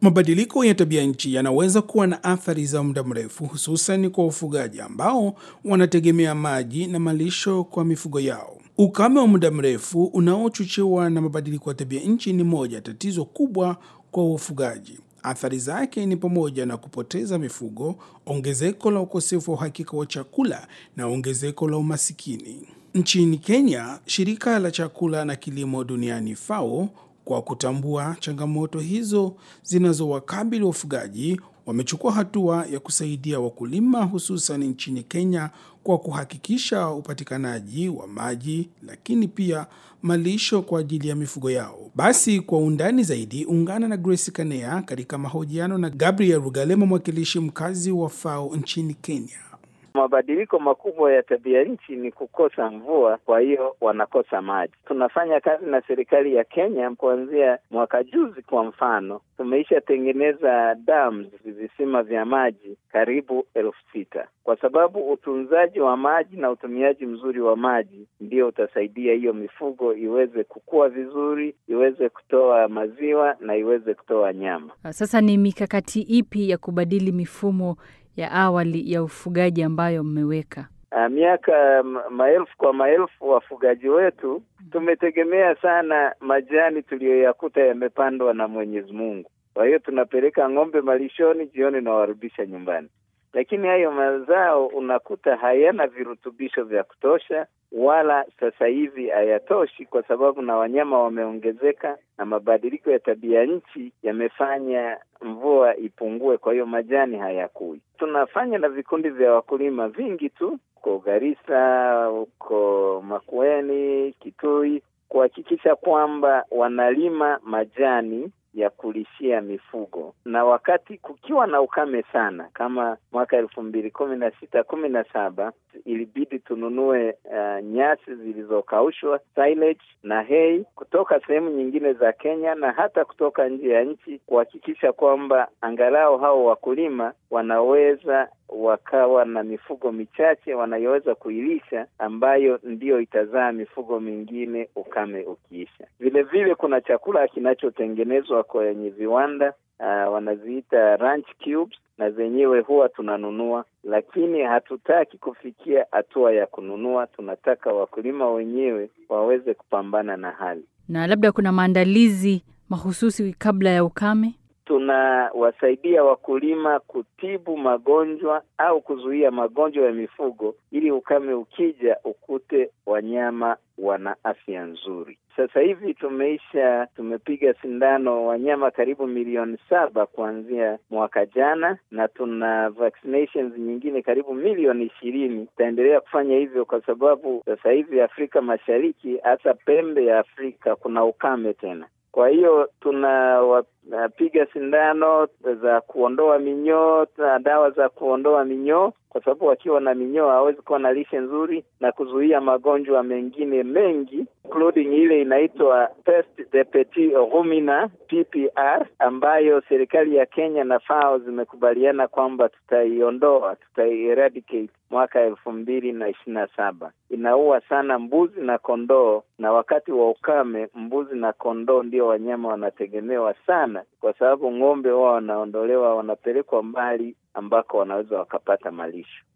Mabadiliko ya tabia nchi yanaweza kuwa na athari za muda mrefu, hususan kwa wafugaji ambao wanategemea maji na malisho kwa mifugo yao. Ukame wa muda mrefu unaochochewa na mabadiliko ya tabia nchi ni moja tatizo kubwa kwa wafugaji. Athari zake ni pamoja na kupoteza mifugo, ongezeko la ukosefu wa uhakika wa chakula na ongezeko la umasikini. Nchini Kenya, shirika la chakula na kilimo duniani FAO kwa kutambua changamoto hizo zinazowakabili wafugaji wamechukua hatua ya kusaidia wakulima hususan nchini Kenya kwa kuhakikisha upatikanaji wa maji lakini pia malisho kwa ajili ya mifugo yao. Basi kwa undani zaidi, ungana na Grace Kanea katika mahojiano na Gabriel Rugalema, mwakilishi mkazi wa FAO nchini Kenya. Mabadiliko makubwa ya tabia nchi ni kukosa mvua, kwa hiyo wanakosa maji. Tunafanya kazi na serikali ya Kenya kuanzia mwaka juzi. Kwa mfano, tumeisha tengeneza dams, visima vya maji karibu elfu sita kwa sababu utunzaji wa maji na utumiaji mzuri wa maji ndio utasaidia hiyo mifugo iweze kukua vizuri, iweze kutoa maziwa na iweze kutoa nyama. Sasa ni mikakati ipi ya kubadili mifumo ya awali ya ufugaji ambayo mmeweka? Uh, miaka maelfu kwa maelfu wafugaji wetu tumetegemea sana majani tuliyoyakuta yamepandwa na Mwenyezi Mungu. Kwa hiyo tunapeleka ng'ombe malishoni, jioni nawarudisha nyumbani, lakini hayo mazao unakuta hayana virutubisho vya kutosha, wala sasa hivi hayatoshi, kwa sababu na wanyama wameongezeka na mabadiliko ya tabia nchi yamefanya mvua ipungue, kwa hiyo majani hayakui. Tunafanya na vikundi vya wakulima vingi tu huko Garissa, huko Makueni, Kitui, kuhakikisha kwamba wanalima majani ya kulishia mifugo, na wakati kukiwa na ukame sana kama mwaka elfu mbili kumi na sita kumi na saba ilibidi tununue uh, nyasi zilizokaushwa silage na hay kutoka sehemu nyingine za Kenya na hata kutoka nje ya nchi, kuhakikisha kwamba angalau hao wakulima wanaweza wakawa na mifugo michache wanayoweza kuilisha ambayo ndiyo itazaa mifugo mingine ukame ukiisha. Vile vile kuna chakula kinachotengenezwa kwenye viwanda uh, wanaziita ranch cubes, na zenyewe huwa tunanunua, lakini hatutaki kufikia hatua ya kununua. Tunataka wakulima wenyewe waweze kupambana na hali. Na labda kuna maandalizi mahususi kabla ya ukame tunawasaidia wakulima kutibu magonjwa au kuzuia magonjwa ya mifugo ili ukame ukija ukute wanyama wana afya nzuri. Sasa hivi tumeisha tumepiga sindano wanyama karibu milioni saba kuanzia mwaka jana, na tuna vaccinations nyingine karibu milioni ishirini. Tutaendelea kufanya hivyo kwa sababu sasa hivi Afrika Mashariki, hasa pembe ya Afrika, kuna ukame tena. Kwa hiyo tunawapiga sindano za kuondoa minyoo na dawa za kuondoa minyoo, kwa sababu wakiwa na minyoo hawezi kuwa na lishe nzuri, na kuzuia magonjwa mengine mengi including ile inaitwa peste des petits ruminants PPR, ambayo serikali ya Kenya na FAO zimekubaliana kwamba tutaiondoa, tutai-eradicate mwaka elfu mbili na ishirini na saba. Inaua sana mbuzi na kondoo, na wakati wa ukame mbuzi na kondoo ndio wanyama wanategemewa sana, kwa sababu ng'ombe wao wanaondolewa, wanapelekwa mbali ambako wanaweza wakapata malisho.